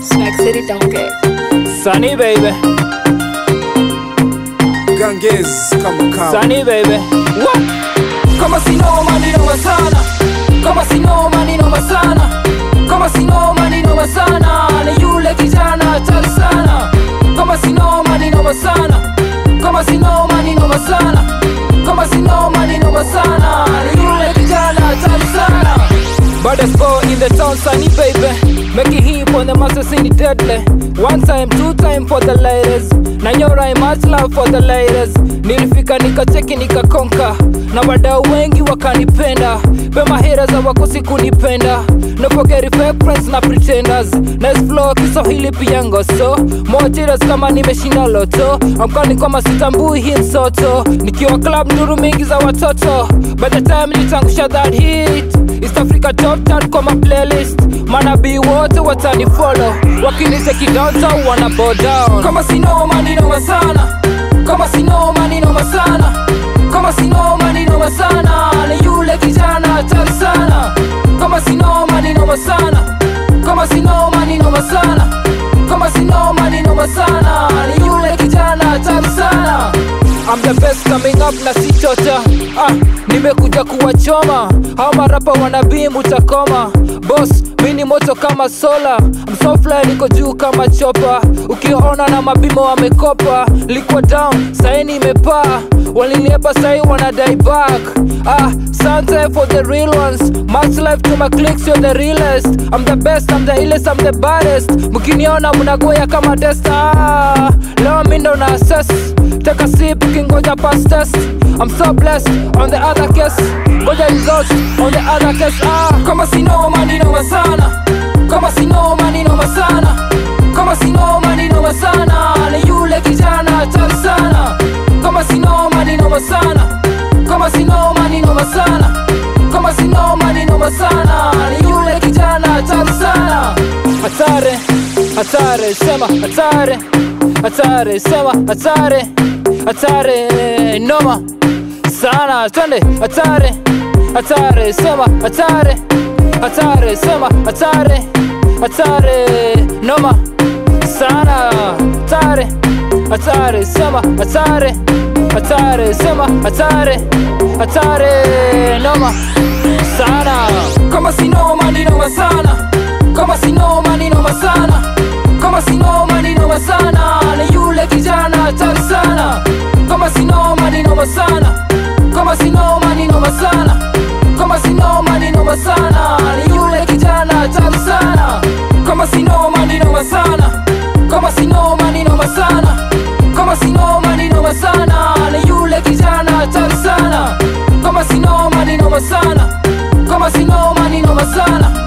Snack City don't get. Sunny baby, Ganges kama kawa Sunny baby. What? kama sinoma ni noma sana kama sinoma ni noma sana kama sinoma ni noma sana ni yule kijana hatari sana kama sinoma ni noma sana kama sinoma ni noma sana kama sinoma ni noma sana ni yule kijana hatari sana Baddest boy in the town, Sunny baby. Make it hip on the masters in the deadly. One time, two time for the ladies. Na nyora much love for the ladies. Nilifika nikacheki nikakonka, na wadau wengi wakanipenda. Pema haters hawakosi kunipenda. No forget fake friends na pretenders. Nice flow Kiswahili pia ngoso. More haters kama nimeshinda loto. Amkani kama sitambui hii msoto. Nikiwa club nduru mingi za watoto. By the time nitangusha that hit East Africa top chart kwa ma playlist manabii wote watani follow wakinicheki downtown wana bow down kama sinoma ni noma sana kama sinoma ni noma sana kama sinoma ni noma sana ni yule kijana hatari sana kama sinoma ni noma sana kama sinoma ni noma sana kama sinoma ni noma sana ni yule kijana hatari sana I'm the best coming up na si chocha ah, nimekuja kuwachoma hao marapa wanabii mutakoma boss mi ni moto kama sola I'm so fly niko juu kama chopa ukiona na mabimo wamekopa liko down sahi nimepaa waliniepa sahi wanadai back ah, sante for the real ones much life to my clicks you're the realest I'm the best I'm the illest I'm the baddest mkiniona mnagoya kama testa ah, leo mi ndo na assess Take a sip, ukingoja pass test I'm so blessed on the other case Ngoja results on the other case ah. kama sinoma ni noma sana kama sinoma ni noma sana kama sinoma ni noma sana ni yule kijana hatari sana kama sinoma ni noma sana kama sinoma ni noma sana kama sinoma ni noma sana ni yule kijana hatari sana Hatare, hatare, sema hatare Hatare, sema hatare Hatare, noma Sana, twende hatare Hatare, sema hatare Hatare, sema hatare Hatare, noma Sana, hatare Hatare, sema hatare Hatare, sema hatare Hatare, noma Sana kama sinoma ni noma sana kama sinoma ni noma sana kama sinoma ni noma sana ni yule kijana hatari sana kama sinoma ni noma sana kama sinoma ni noma sana kama sinoma ni noma sana ni yule kijana hatari sana kama sinoma ni noma sana kama sinoma ni noma sana kama sinoma ni noma sana ni yule kijana hatari sana kama sinoma ni noma sana kama sinoma ni noma sana